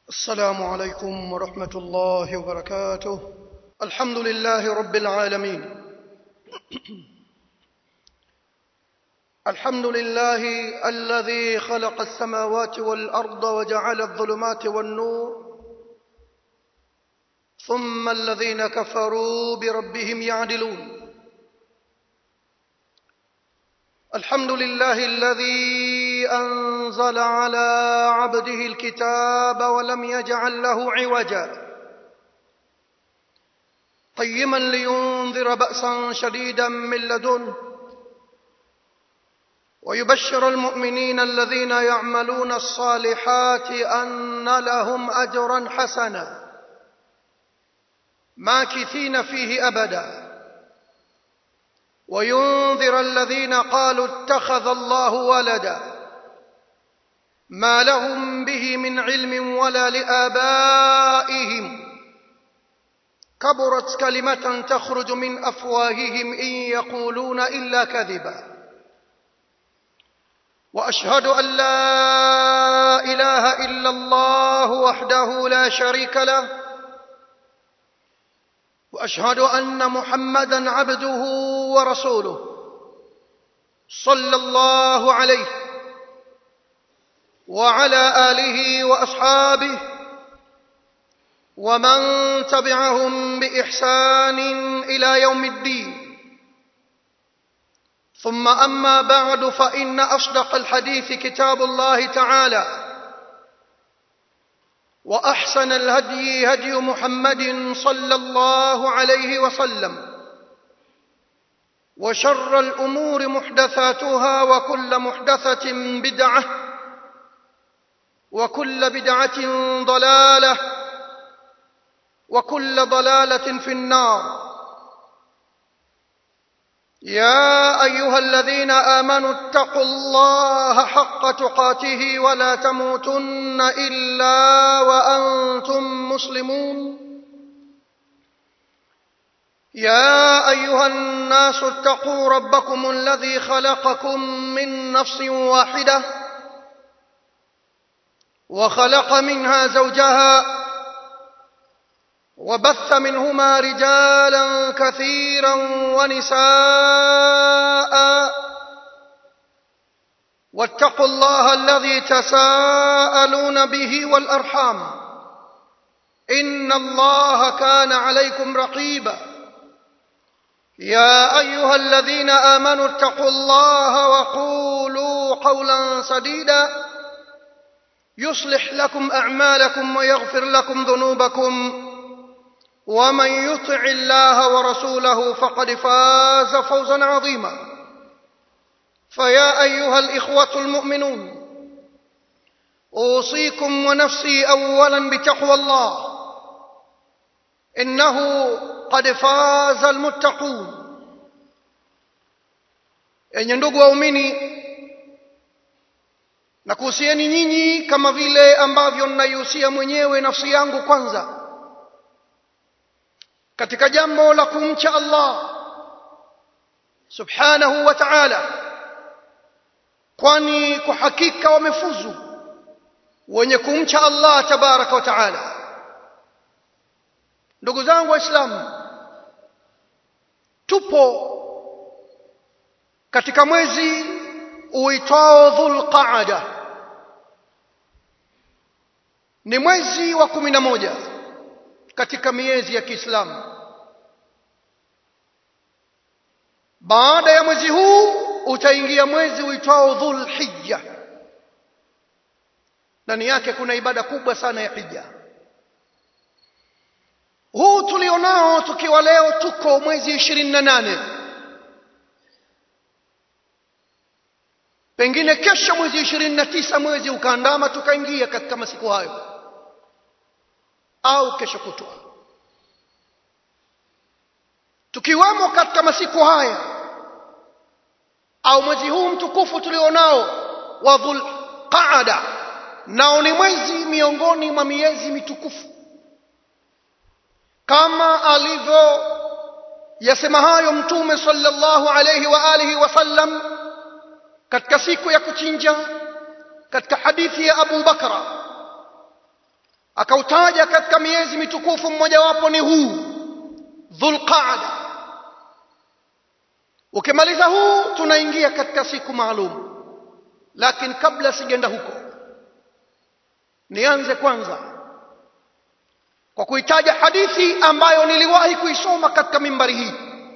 السلام عليكم ورحمة الله وبركاته الحمد لله رب العالمين الحمد لله الذي خلق السماوات والأرض وجعل الظلمات والنور ثم الذين كفروا بربهم يعدلون الحمد لله الذي أنزل على عبده الكتاب ولم يجعل له عوجا قيما لينذر بأسا شديدا من لدنه ويبشر المؤمنين الذين يعملون الصالحات أن لهم أجرا حسنا ماكثين فيه أبدا وينذر الذين قالوا اتخذ الله ولدا ما لهم به من علم ولا لآبائهم كبرت كلمة تخرج من أفواههم إن يقولون إلا كذبا وأشهد أن لا إله إلا الله وحده لا شريك له واشهد ان محمدا عبده ورسوله صلى الله عليه وعلى اله واصحابه ومن تبعهم باحسان الى يوم الدين ثم اما بعد فان اصدق الحديث كتاب الله تعالى واحسن الهدي هدي محمد صلى الله عليه وسلم وشر الامور محدثاتها وكل محدثه بدعه وكل بدعه ضلاله وكل ضلاله في النار يا ايها الذين امنوا اتقوا الله حق تقاته ولا تموتن الا وانتم مسلمون يا ايها الناس اتقوا ربكم الذي خلقكم من نفس واحده وخلق منها زوجها وبث منهما رجالا كثيرا ونساء واتقوا الله الذي تساءلون به والارحام ان الله كان عليكم رقيبا يا ايها الذين امنوا اتقوا الله وقولوا قولا سديدا يصلح لكم اعمالكم ويغفر لكم ذنوبكم ومن يطع الله ورسوله فقد فاز فوزا عظيما فيا ايها الاخوه المؤمنون اوصيكم ونفسي اولا بتقوى الله انه قد فاز المتقون enye ndugu waumini na kuhusieni nyinyi kama vile ambavyo ninaihusia mwenyewe nafsi yangu kwanza katika jambo la kumcha Allah subhanahu wa ta'ala kwani kwa hakika wamefuzu wenye kumcha Allah tabaraka wa ta'ala ndugu zangu waislamu tupo katika mwezi uitwao dhulqaada ni mwezi wa kumi na moja katika miezi ya Kiislamu. Baada ya mwezi huu utaingia mwezi uitwao Dhulhijja. Ndani yake kuna ibada kubwa sana ya hija. Huu tulionao tukiwa leo tuko mwezi ishirini na nane pengine kesho mwezi ishirini na tisa mwezi ukaandama tukaingia katika masiku hayo au kesho kutwa tukiwemo katika masiku haya au mwezi huu mtukufu tulionao wa dhulqaada nao ni mwezi miongoni mwa miezi mitukufu kama alivyo yasema hayo mtume sallallahu alayhi wa alihi wasallam katika siku ya kuchinja katika hadithi ya Abu Bakra akautaja katika miezi mitukufu mmojawapo ni huu dhulqaada ukimaliza huu tunaingia katika siku maalum lakini kabla sijaenda huko nianze kwanza kwa kuitaja hadithi ambayo niliwahi kuisoma katika mimbari hii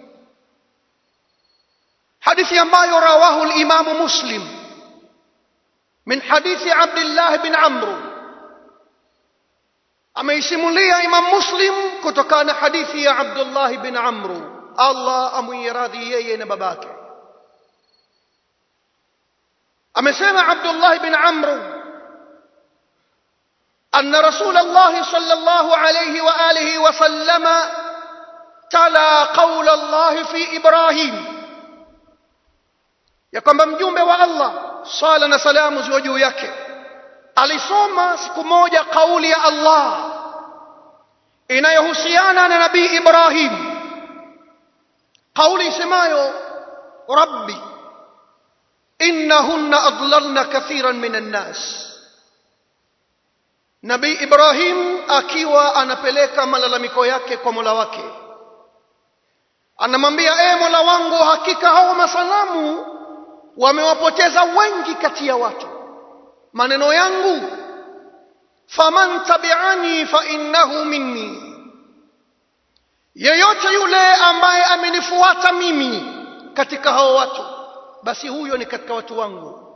hadithi ambayo rawahu al-Imam Muslim min hadithi Abdullah bin Amr ameisimulia Imam Muslim kutokana na hadithi ya Abdullah bin Amr Allah amwiradhi yeye na babake amesema Abdullah bin Amr أن رسول الله صلى الله عليه وآله وسلم تلا قول الله في إبراهيم ya kwamba mjumbe wa Allah sala na salamu ziwe juu yake alisoma siku moja kauli ya Allah inayohusiana na nabii Ibrahim kauli isemayo rabbi innahunna adlalna kathiran minan nas nabii Ibrahim akiwa anapeleka malalamiko yake kwa Mola wake anamwambia e Mola wangu hakika hao masanamu wamewapoteza wengi kati ya watu maneno yangu faman tabi'ani fa innahu minni yeyote yule ambaye amenifuata mimi katika hao watu basi huyo ni katika watu wangu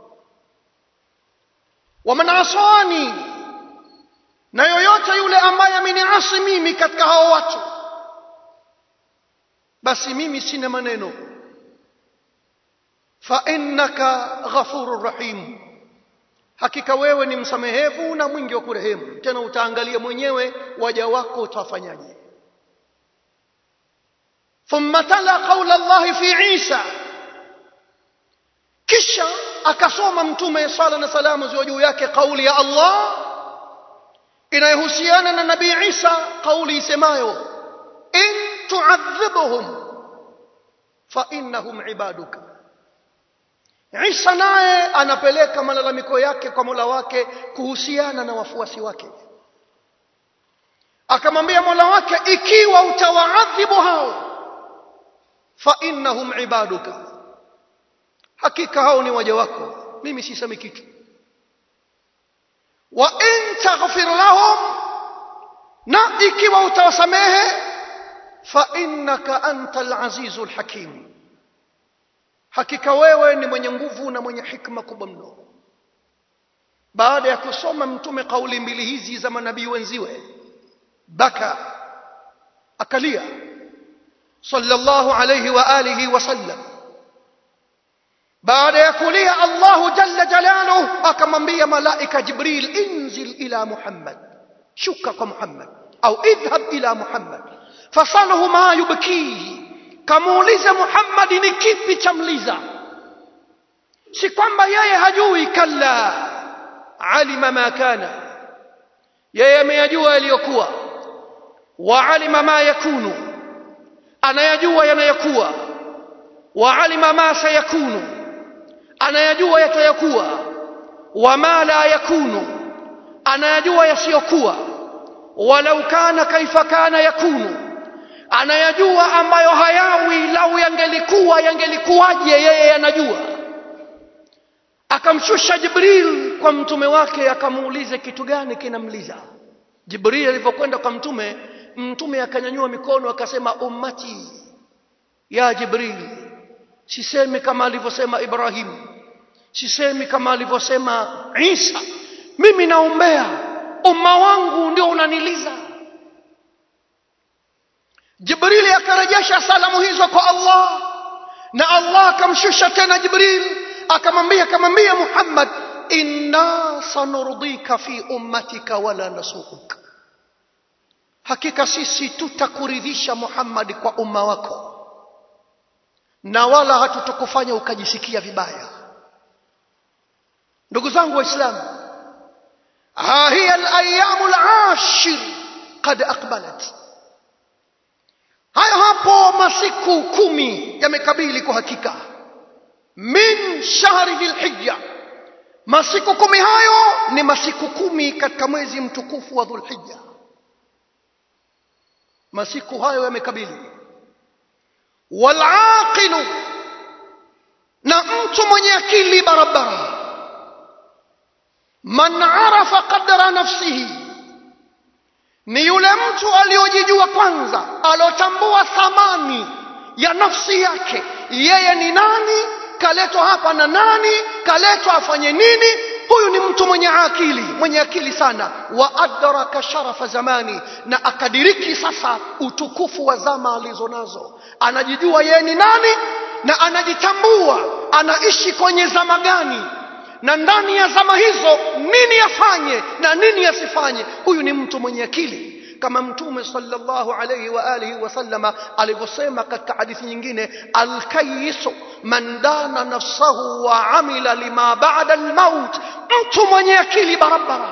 waman asani na yoyote yule ambaye ameniasi mimi katika hao watu basi mimi sina maneno fa innaka ghafurur rahim hakika wewe ni msamehevu na mwingi wa kurehemu tena utaangalia mwenyewe waja wako utafanyaje thumma tala qaula Allah fi Isa kisha akasoma mtume sala na salamu ziwe juu yake kauli ya Allah inayohusiana na nabii Isa kauli isemayo in tu'adhibhum fa innahum ibaduka Isa naye anapeleka malalamiko yake kwa Mola wake kuhusiana na wafuasi wake akamwambia Mola wake ikiwa utawaadhibu hao fa innahum ibaduka hakika hao ni waja wako mimi sisemi kitu wa in taghfir lahum na ikiwa utawasamehe fa innaka antal azizul hakim hakika wewe ni mwenye nguvu na mwenye hikma kubwa mno baada ya kusoma mtume kauli mbili hizi za manabii wenziwe baka akalia sallallahu alayhi wa alihi wasallam baada ya kulia Allahu jalla jalaluhu akamwambia malaika Jibril inzil ila Muhammad shuka kwa Muhammad au idhhab ila Muhammad fasalhu ma yubkihi kamuulize Muhammad ni kipi cha mliza si kwamba yeye hajui kalla alima ma kana yeye ameyajua yaliyokuwa wa alima ma yakunu anayajua yanayokuwa wa alima ma sayakunu anayajua yatayakuwa wama la yakunu anayajua yasiyokuwa walau kana kaifa kana yakunu anayajua ambayo hayawi lau yangelikuwa yangelikuwaje yeye anajua akamshusha jibril kwa mtume wake akamuuliza kitu gani kinamliza jibril alivyokwenda kwa mtume mtume akanyanyua mikono akasema ummati ya jibril sisemi kama alivyosema Ibrahim sisemi kama alivyosema Isa mimi naombea umma wangu ndio unaniliza Jibrili akarejesha salamu hizo kwa Allah na Allah akamshusha tena Jibril akamwambia akamwambia Muhammad inna sanurdika fi ummatika wala nasuuk hakika sisi tutakuridhisha Muhammad kwa umma wako na wala hatutakufanya ukajisikia vibaya ndugu zangu waislamu ha hiya alayamu alashir qad aqbalat hayo hapo masiku kumi yamekabili kwa hakika min shahri dhilhijja masiku kumi hayo ni masiku kumi katika mwezi mtukufu wa dhulhija masiku hayo yamekabili walaqilu na mtu mwenye akili barabara man arafa qadra nafsihi ni yule mtu aliyojijua kwanza alotambua thamani ya nafsi yake yeye ni nani kaletwa hapa na nani kaletwa afanye nini huyu ni mtu mwenye akili mwenye akili sana wa adraka sharafa zamani na akadiriki sasa utukufu wa zama alizo nazo anajijua yeye ni nani na anajitambua anaishi kwenye zama gani na ndani ya zama hizo nini afanye na nini asifanye huyu ni mtu mwenye akili kama mtume sallallahu alayhi wa alihi wasallama alivyosema katika hadithi nyingine alkayisu man dana nafsahu wa amila lima ba'da almaut mtu mwenye akili barabara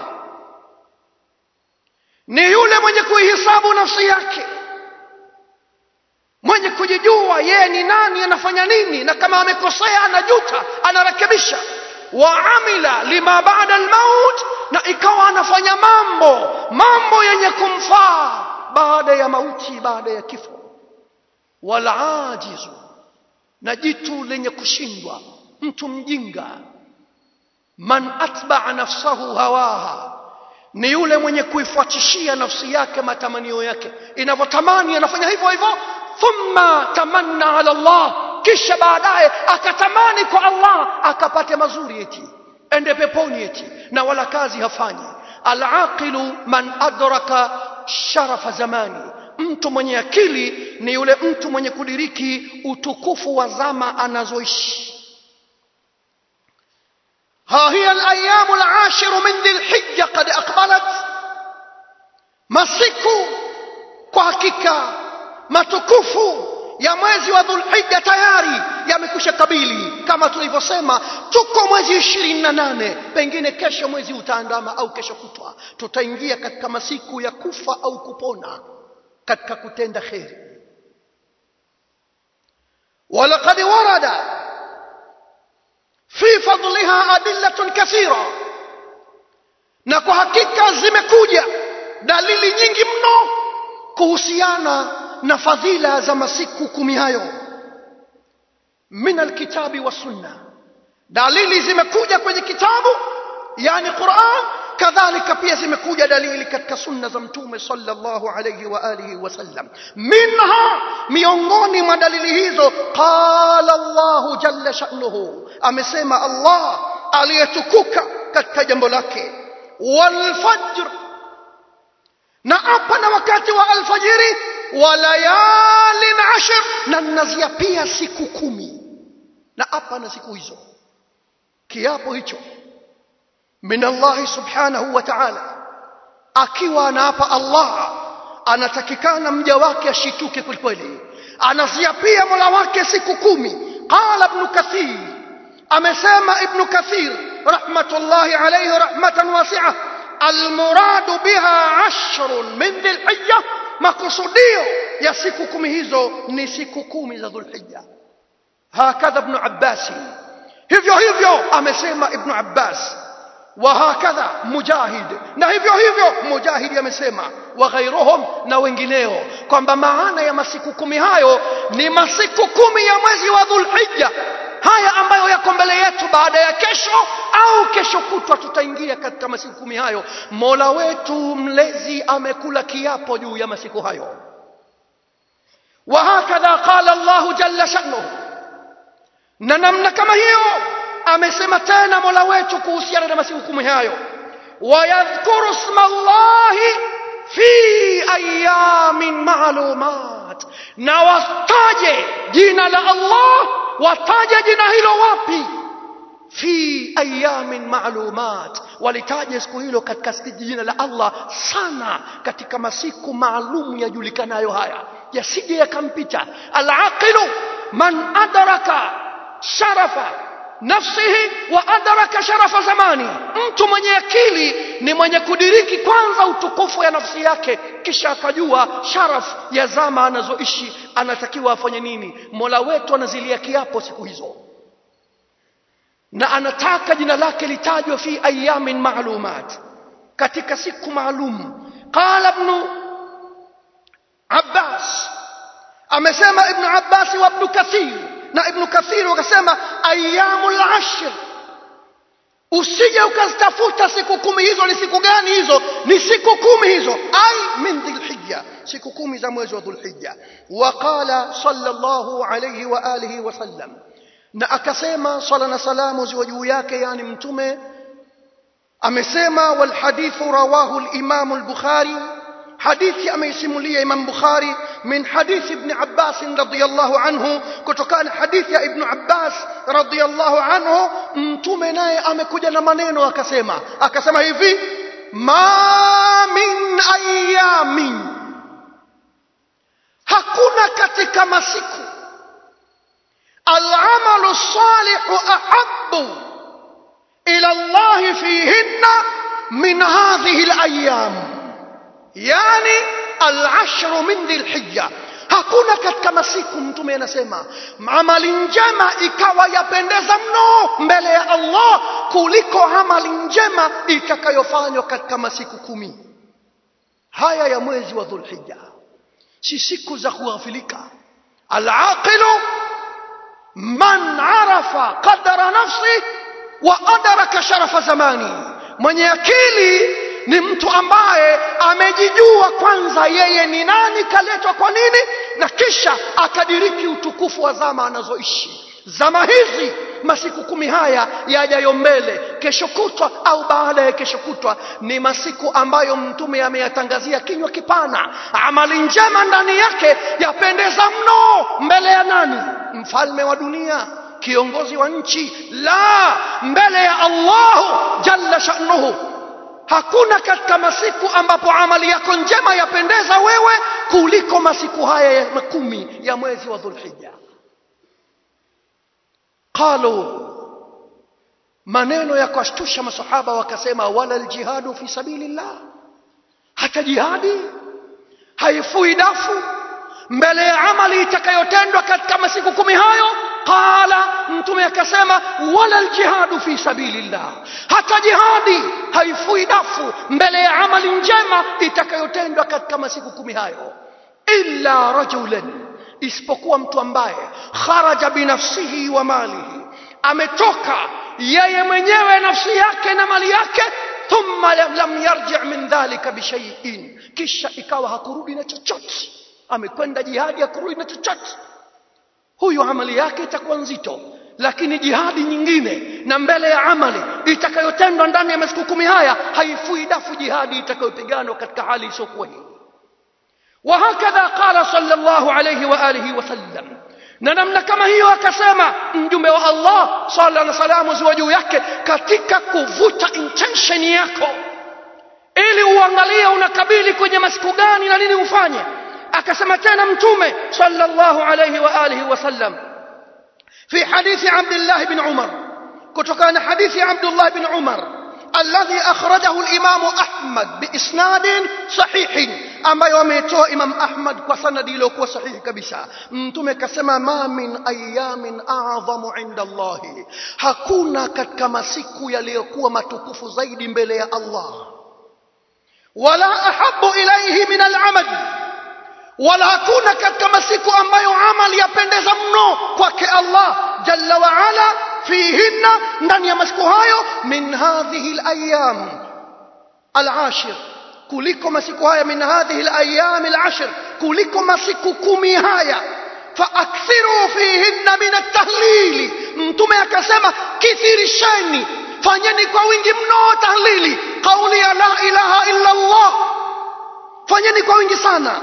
ni yule mwenye kuihisabu nafsi yake mwenye kujijua yeye ni nani anafanya nini na kama amekosea anajuta anarekebisha wa amila lima ba'da almaut na ikawa anafanya mambo mambo yenye kumfaa baada ya mauti baada ya kifo wala ajizu na jitu lenye kushindwa mtu mjinga man atba'a nafsahu hawaha ni yule mwenye kuifuatishia nafsi yake matamanio yake inavyotamani anafanya hivyo hivyo thumma tamanna ala Allah kisha baadaye akatamani kwa Allah akapate mazuri eti ende peponi eti na wala kazi hafanyi alaqilu man adraka sharafa zamani mtu mwenye akili ni yule mtu mwenye kudiriki utukufu wa zama anazoishi ها هي الأيام العاشر من ذي الحجة قد أقبلت masiku kwa hakika matukufu ya mwezi wa dhulhija tayari yamekwisha kabili kama tulivyosema tuko mwezi ishirini na nane pengine kesho mwezi utaandama au kesho kutwa tutaingia katika masiku ya kufa au kupona katika kutenda kheri walaqad warada fi fadliha adillatun kathira na kwa hakika zimekuja dalili nyingi mno kuhusiana na fadhila za masiku kumi hayo min alkitabi wa sunna dalili zimekuja kwenye kitabu yani Qur'an kadhalika pia zimekuja dalili katika sunna za mtume sallallahu alayhi wa alihi wasallam minha miongoni mwa dalili hizo qala Allah jalla sha'nuhu amesema Allah aliyetukuka katika jambo lake wal fajr na hapa na wakati wa alfajiri wa layalin ashr na nazia pia siku kumi na hapa na siku hizo kiapo hicho min Allah subhanahu wa ta'ala akiwa anaapa Allah anatakikana mja wake ashituke kwelikweli anaziapia mola wake siku kumi qala ibn kathir amesema ibn kathir rahmatullahi alayhi rahmatan wasi'ah almuradu biha ashrun min dhilhijja makusudio ya siku kumi hizo ni siku kumi za dhulhijja hakadha ibn abbas hivyo hivyo amesema ibn abbas وهكذا مجاهد na hivyo hivyo mujahidi amesema wa ghairuhum na wengineo kwamba maana ya masiku kumi hayo ni masiku kumi ya mwezi wa dhulhijja haya ambayo yako mbele yetu baada ya kesho au kesho kutwa tutaingia katika masiku kumi hayo mola wetu mlezi amekula kiapo juu ya masiku hayo وهكذا قال الله جل شأنه na namna kama hiyo amesema tena mola wetu kuhusiana na masiku kumi hayo wayadhkuru sma llahi fi ayamin maalumat na wataje jina la allah wataje jina hilo wapi fi ayamin maalumat walitaje siku hilo katika jina la allah sana katika masiku maalum yajulikanayo haya yasije yakampita alaqilu man adraka sharafa nafsihi wa adraka sharafa zamani mtu mwenye akili ni mwenye kudiriki kwanza utukufu ya nafsi yake kisha akajua sharaf ya zama anazoishi anatakiwa afanye nini mola wetu anazilia kiapo siku hizo na anataka jina lake litajwe fi ayamin maalumat katika siku maalum qala ibn abbas amesema ibn abbas wa ibn kathir na ibn kathir wakasema ayamul ashr usije ukazitafuta siku kumi hizo ni siku gani hizo ni siku kumi hizo ai min dhilhijja siku kumi za mwezi wa dhulhijja waqala sallallahu alayhi wa alihi wasallam na akasema sala na salamu ziwe juu yake yani mtume amesema wal hadithu rawahu al-imam al-bukhari hadithi ameisimulia imam bukhari min hadithi ibn abbas radiyallahu anhu kutokana hadithi ya ibn abbas radiyallahu anhu mtume naye amekuja na maneno akasema akasema hivi ma min ayamin hakuna katika masiku العمل الصالح أحب إلى الله فيهن من هذه الأيام يعني العشر من ذي الحجة hakuna katika masiku mtume anasema amali njema ikawa yapendeza mno mbele ya allah kuliko amali njema itakayofanywa katika masiku kumi haya ya mwezi wa dhulhija si siku za kughafilika alaqilu man arafa qadara nafsi wa adraka sharafa zamani mwenye akili ni mtu ambaye amejijua kwanza yeye ni nani kaletwa kwa nini na kisha akadiriki utukufu wa zama anazoishi zama hizi masiku kumi haya yajayo mbele kesho kutwa au baada ya kesho kutwa ni masiku ambayo mtume ameyatangazia kinywa kipana amali njema ndani yake yapendeza mno mbele ya nani mfalme wa dunia kiongozi wa nchi la mbele ya allahu jalla shanuhu hakuna katika masiku ambapo amali yako njema yapendeza wewe kuliko masiku haya ya kumi ya mwezi wa dhulhija qalu maneno ya kuwashtusha masahaba wakasema wala aljihadu fi sabilillah hata jihadi haifui dafu mbele ya amali itakayotendwa katika masiku kumi hayo qala mtume akasema wala aljihadu fi sabilillah hata jihadi haifui dafu mbele ya amali njema itakayotendwa katika masiku kumi hayo illa rajulan isipokuwa mtu ambaye kharaja binafsihi wa malihi ametoka yeye mwenyewe nafsi yake na mali yake thumma lam yarji min dhalika bishaiin kisha ikawa hakurudi na chochote amekwenda jihadi hakurudi na chochote huyu amali yake itakuwa nzito lakini jihadi nyingine na mbele ya amali itakayotendwa ndani ya masiku kumi haya haifui dafu jihadi itakayopiganwa katika hali isiyokuwa hii وهكذا قال صلى الله عليه وآله وسلم na namna kama hiyo akasema mjumbe wa Allah sala na salamu ziwe juu yake katika kuvuta intention yako ili uangalie unakabili kwenye masiku gani na nini ufanye akasema tena mtume sallallahu alayhi wa alihi wasallam fi hadithi Abdullah ibn Umar kutokana hadithi Abdullah ibn Umar الذي أخرجه الإمام أحمد بإسناد صحيح ambayo ametoa Imam Ahmad kwa sanadi iliyokuwa sahihi kabisa. Mtume kasema ma min ayamin a'dhamu inda Allah, hakuna katika masiku yaliyokuwa matukufu zaidi mbele ya Allah, wala ahabu ilaihi min al'amal, wala hakuna katika masiku ambayo amali yapendeza mno kwake Allah jalla wa ala fihinna, ndani ya masiku hayo min hadhihi al-ayyam al-ashir kuliko masiku haya min hadhihi al-ayyam al-ashr kuliko masiku kumi haya faakthiru fihinna min at-tahlili mtume akasema kithirisheni fanyeni kwa wingi mno tahlili kauli ya la ilaha illa Allah fanyeni kwa wingi sana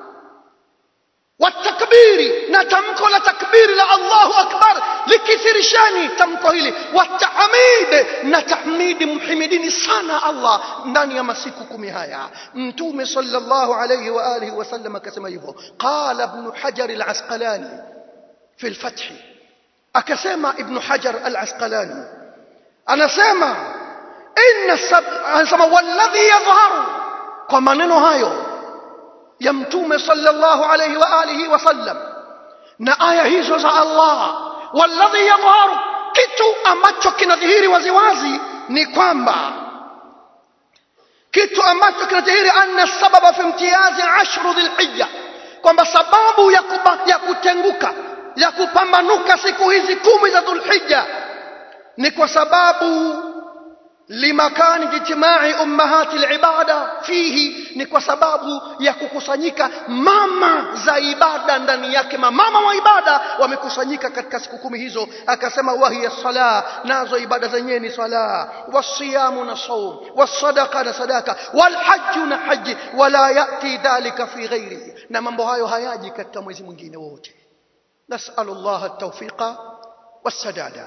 watakbiri na tamko la takbiri la Allahu akbar likithirishani tamko hili watahmid na tahmidi mhimidini sana Allah ndani ya masiku kumi haya mtume sallallahu alayhi wa alihi wasallam akasema hivyo qala ibn hajar al-asqalani fi al-fath akasema ibn hajar al-asqalani anasema inna sab anasema walladhi yadhharu kwa maneno hayo ya mtume sallallahu alayhi wa alihi wasallam na aya hizo za Allah walladhi yadhharu kitu ambacho kinadhihiri waziwazi ni kwamba kitu ambacho kinadhihiri anna sababa fi imtiyazi ashru dhilhijja kwamba sababu ya, kuba, ya kutenguka ya kupambanuka siku hizi kumi za dhulhijja ni kwa sababu limakani jijtimai ummahati libada fihi ni kwa sababu ya kukusanyika mama za ibada ndani yake mamama wa ibada wamekusanyika katika siku kumi hizo akasema wahiya sala nazo ibada zenyewe ni sala wasiyamu na saum wasadaqa na sadaka walhaju na haji wala yati dhalika fi ghairihi na mambo hayo hayaji katika mwezi mwingine wote nasalu llaha tawfiqa wassadada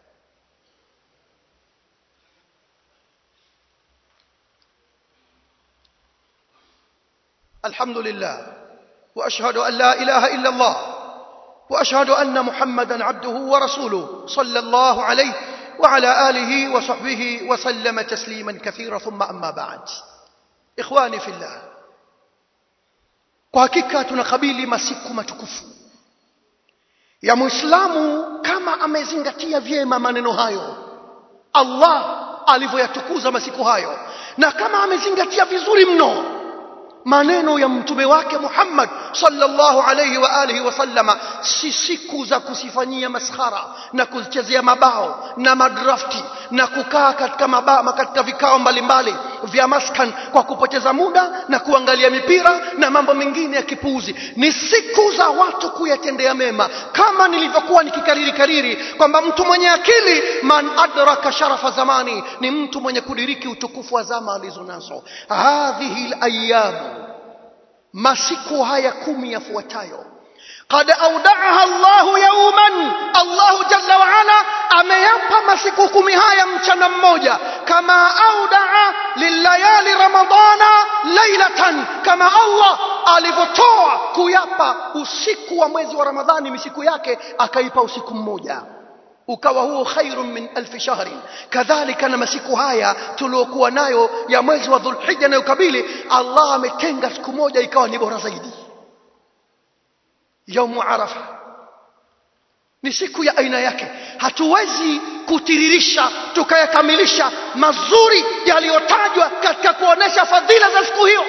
الحمد لله واشهد ان لا اله الا الله واشهد ان محمدا عبده ورسوله صلى الله عليه وعلى اله وصحبه وسلم تسليما كثيرا ثم اما بعد اخواني في الله kwa hakika tunakabili masiku matukufu ya muislamu kama amezingatia vyema maneno hayo allah alivyoyatukuza masiku hayo na kama amezingatia vizuri mno maneno ya mtume wake Muhammad sallallahu alayhi wa alihi wasallama si siku za kusifanyia maskhara na kuzichezea mabao na madrafti na kukaa katika mabama katika vikao mbalimbali vya maskan kwa kupoteza muda na kuangalia mipira na mambo mengine ya kipuuzi ni siku za watu kuyatendea mema kama nilivyokuwa nikikariri kariri kwamba mtu mwenye akili man adraka sharafa zamani ni mtu mwenye kudiriki utukufu wa zama alizonazo hadhihi alayamu masiku haya kumi yafuatayo قد أودعها الله يوما الله جل وعلا ameyapa masiku kumi haya mchana mmoja kama audaa lilayali ramadana lailatan kama allah alivyotoa kuyapa usiku wa mwezi wa ramadhani misiku yake akaipa usiku mmoja ukawa huo khairun min alfi shahrin kadhalika na masiku haya tuliokuwa nayo ya mwezi wa dhulhija nayokabili allah ametenga siku moja ikawa ni bora zaidi yaumu arafa ni siku ya aina yake hatuwezi kutiririsha tukayakamilisha mazuri yaliyotajwa katika kuonesha fadhila za siku hiyo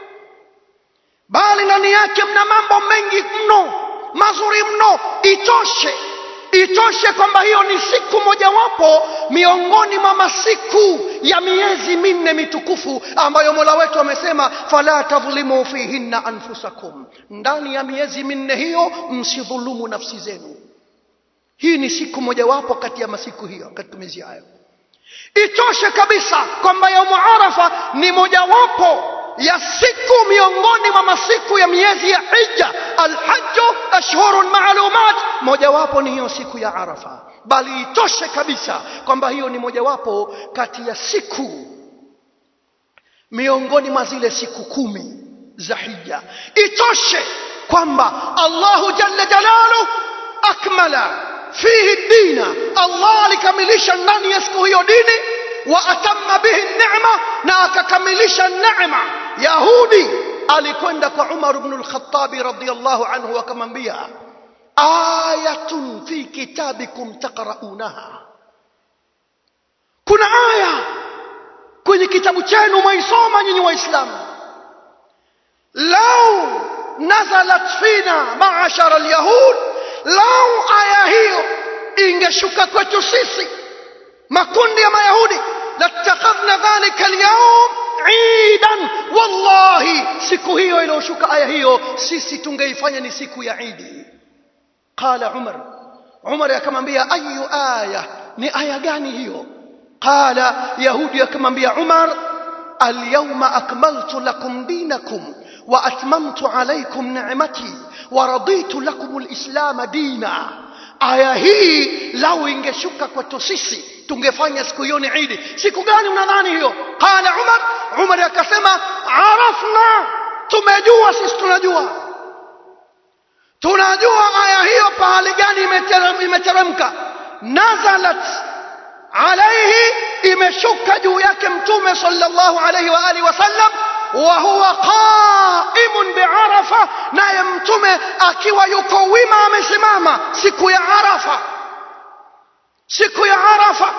bali ndani yake mna mambo mengi mno mazuri mno itoshe itoshe kwamba hiyo ni siku mojawapo miongoni mwa masiku ya miezi minne mitukufu ambayo mola wetu amesema fala tadhlimu fihinna anfusakum ndani ya miezi minne hiyo msidhulumu nafsi zenu hii ni siku mojawapo kati ya masiku hiyo katika miezi hayo itoshe kabisa kwamba yaumu arafa ni mojawapo ya siku miongoni mwa masiku ya miezi ya hija alhaju ashhurun maalumat mojawapo ni hiyo siku ya arafa bali itoshe kabisa kwamba hiyo ni mojawapo kati ya siku miongoni mwa zile siku kumi za hija itoshe kwamba allahu jalla jalaluh akmala fihi dina allah alikamilisha ndani ya siku hiyo dini wa atamma bihi neema na akakamilisha neema yahudi alikwenda kwa umar bnu lkhatabi radiallahu anhu akamwambia ayatun fi kitabikum taqraunaha kuna aya kwenye kitabu chenu mwaisoma nyinyi waislamu lau nazalat fina maashara lyahud lau aya hiyo ingeshuka kwetu sisi makundi ya mayahudi latakhadhna dhalika alyawm idan wallahi siku hiyo iliyoshuka aya hiyo sisi tungeifanya ni siku ya idi qala umar umar akamwambia ayu aya ni aya gani hiyo qala yahudi akamwambia umar alyawma akmaltu lakum dinakum wa atmamtu alaykum ni'mati wa raditu lakum alislama dina aya hii lau ingeshuka kwetu sisi tungefanya siku hiyo ni idi siku gani unadhani hiyo qala umar umar akasema arafna tumejua sisi tunajua tunajua aya hiyo pahali gani imeteremka nazalat alaihi imeshuka juu yake mtume sallallahu alaihi wa alihi wasallam wa huwa qaimun biarafa naye mtume akiwa yuko wima amesimama siku ya arafa siku ya arafa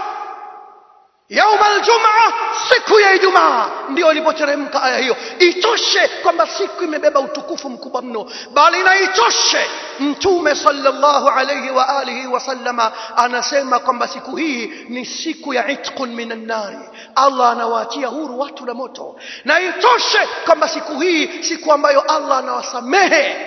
yauma aljumaa siku ya ijumaa ndio ilipoteremka aya hiyo itoshe kwamba siku imebeba utukufu mkubwa mno bali na itoshe mtume sallallahu alayhi wa alihi wasallama anasema kwamba siku hii ni siku ya itqun minan nari allah anawaachia huru watu na moto na itoshe kwamba siku hii siku ambayo allah anawasamehe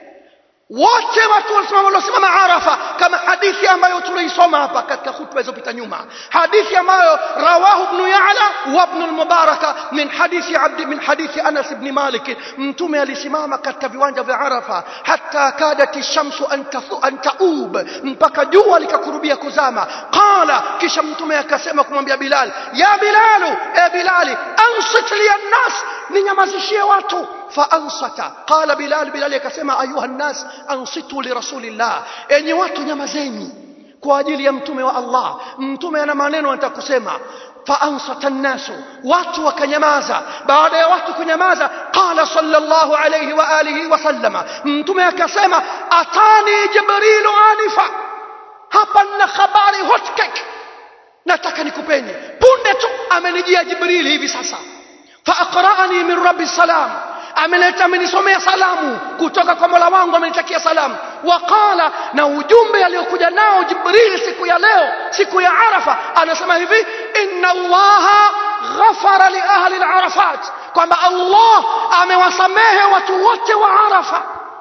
wote watu walisimama waliosimama arafa kama hadithi ambayo tuliisoma hapa katika hutuba zilizopita nyuma hadithi ambayo rawahu ibn ya'la wa ibn al-mubaraka min hadithi abdi min hadithi anas ibn malik mtume alisimama katika viwanja vya arafa hatta kadat shamsu an tathu an taub mpaka jua likakurubia kuzama qala kisha mtume akasema kumwambia bilal ya bilalu e bilali ansit li an-nas ninyamazishie watu faansata qala bilal bilal akasema ayuha nnas ansitu lirasulillah enyi watu nyamazeni kwa ajili ya mtume wa allah mtume ana maneno anataka kusema faansata nnasu watu wakanyamaza baada ya watu kunyamaza qala sallallahu alayhi wa alihi wasallama mtume akasema atani jibrilu anifa hapa nina habari hot cake nataka nikupeni punde tu amenijia jibrili hivi sasa faaqra'ani min rabbi salam ameleta amenisomea salamu kutoka kwa mola wangu amenitakia salamu waqala na ujumbe aliokuja nao jibril siku ya leo siku ya arafa anasema hivi inna allaha ghafara li ahli al-arafat kwamba allah amewasamehe watu wote wa arafa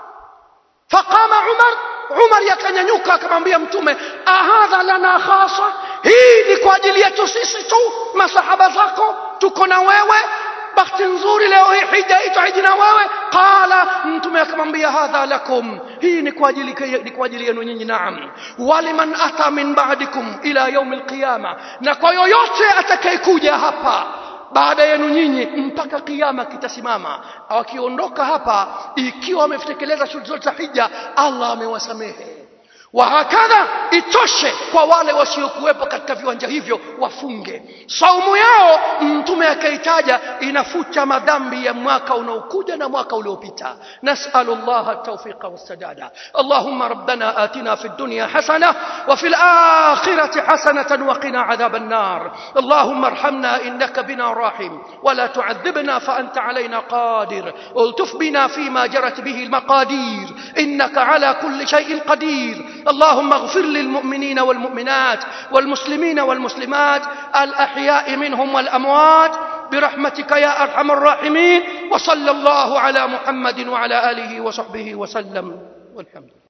faqama umar umar yakanyanyuka akamwambia mtume ahadha lana khasa hii ni kwa ajili yetu sisi tu masahaba zako tuko na wewe bahati nzuri leo hii hija ito hiji na wewe qala mtume akamwambia hadha lakum hii ni kwa ajili ni kwa ajili yenu nyinyi naam waliman ata min ba'dikum ila yaum alqiyama na kwa yoyote atakayekuja hapa baada yenu nyinyi mpaka kiyama kitasimama wakiondoka hapa ikiwa wametekeleza shughuli zote za hija Allah amewasamehe wahakadha itoshe kwa wale wasiokuwepo katika viwanja hivyo wafunge saumu yao mtume akaitaja inafuta madhambi ya mwaka unaokuja na mwaka uliopita nasalu llaha tawfiqa wassadada allahumma rabbana atina fi dunya hasana wa fi alakhirati hasanatan wa qina adhab النار اللهم ارحمنا انك بنا راحم ولا تعذبنا فانت علينا قادر التف بنا فيما جرت به المقادير انك على كل شيء قدير اللهم اغفر للمؤمنين والمؤمنات والمسلمين والمسلمات الأحياء منهم والأموات برحمتك يا أرحم الراحمين وصلى الله على محمد وعلى آله وصحبه وسلم والحمد